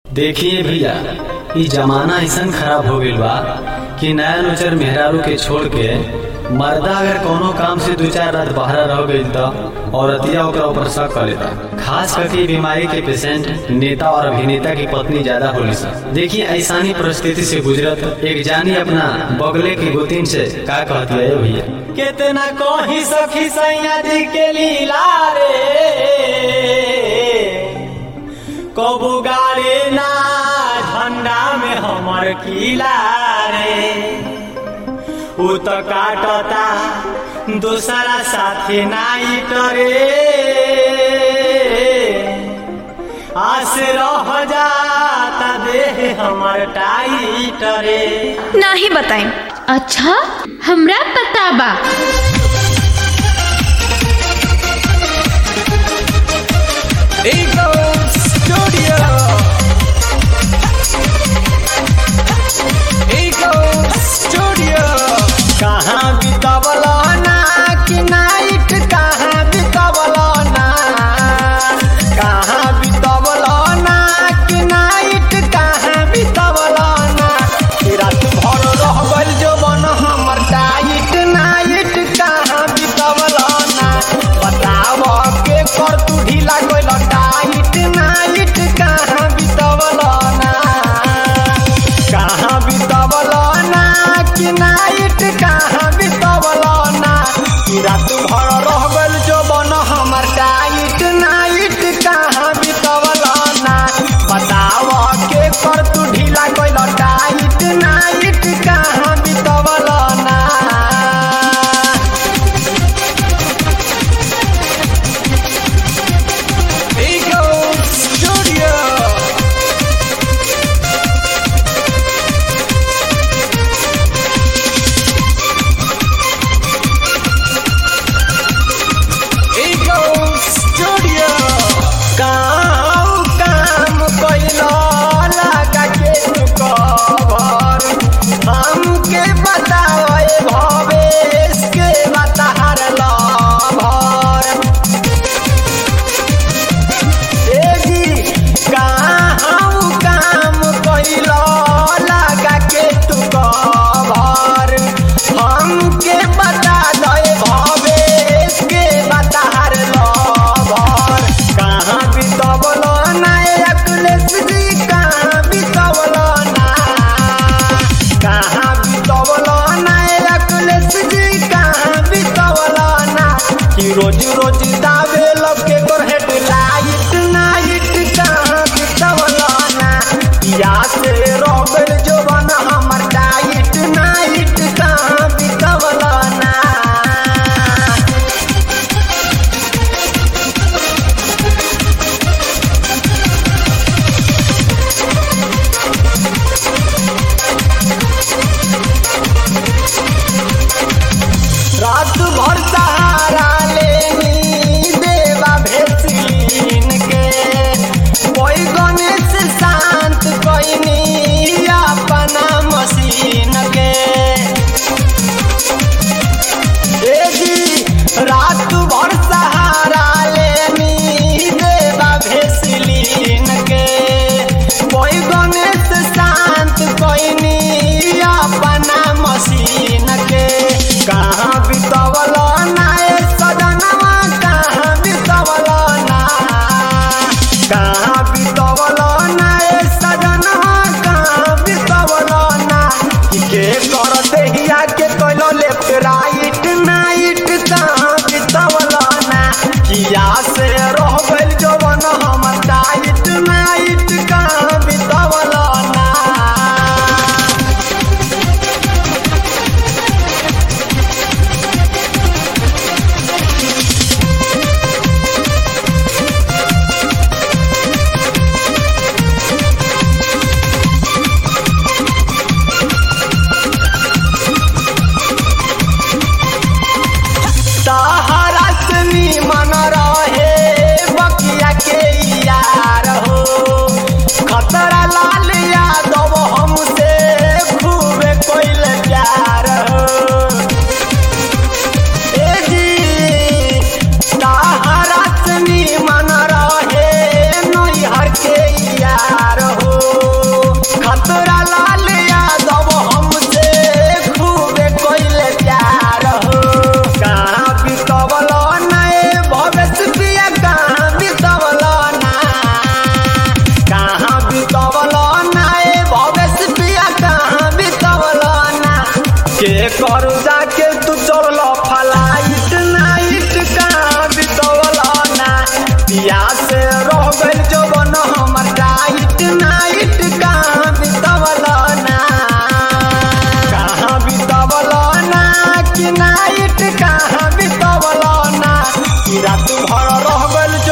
देखिए भैया इ जमाना ऐसन खराब हो गईल बा कि नया नुचर मेहरारू के छोड़ के मर्दा अगर कोनो काम से दो चार रात बहरा रह गईल त औरतिया ओकरा ऊपर शक कर लेता खास करके इ बीमारी के पेशेंट नेता और अभिनेता की पत्नी ज्यादा होली सन देखिए ऐसानी परिस्थिति से गुजरत एक जानी अपना बगले की गोतीन से का कहती है भैया कितना कही सखी सैया जी के लीला रे कबू गाड़े ना झंडा में हमर किला रे उ तो काटता दूसरा साथी नाइट रे आस रह जाता देह हमर टाइट रे नाही बताएं अच्छा हमरा पता बा Eagle Studio. Eagle Studio. कहाँ बितवल ना कि नाइट कहाँ बितवल ना कहाँ बितवल ना कि नाइट कहाँ बितवल ना कि रात भर रह गइल जो बन हमर टाइट नाइट कहाँ बितवल ना बताव के कर तू ढीला गइल टाइट नाइट कहाँ बितवल ना कहाँ बितवल ना कि नाइट कहाँ बितवल ना कि रात भर रह गइल जो बन हमर टाइट नाइट कहाँ बितवल ना बताव के कर तू ढीला गइल टाइट नाइट कहाँ बितवल ना Eagle Studio. Eagle Studio. काम काम कइलो लगा के तू कवर हमके बतावे भवेश के बताहर लभर एगी कहाँ काम कइलो लगा के तू कवर हमके बता दे भवेश के बताहर लभर कहाँ बितवल ना अखिलेश जी कहाँ बितवल ना कहाँ बितवल ना अखिलेश जी कहाँ बितवल ना कि रोज रोज दावे लगे तोर हेडलाइट नाइट कहाँ बितवल ना या से रोबल जो बना हमर डाइट नाइट कहाँ बितवल ना रात भर सहारा लेनी देवा भेसीन के कोई गणेश शांत कोइनी कर जाके तू चल फलाइट नाइट कहाँ बितवल ना पिया से रह गइल जवन हमर टाइट नाइट कहाँ बितवल ना कहाँ बितवल ना कि नाइट कहाँ बितवल ना कि रात भर रह गइल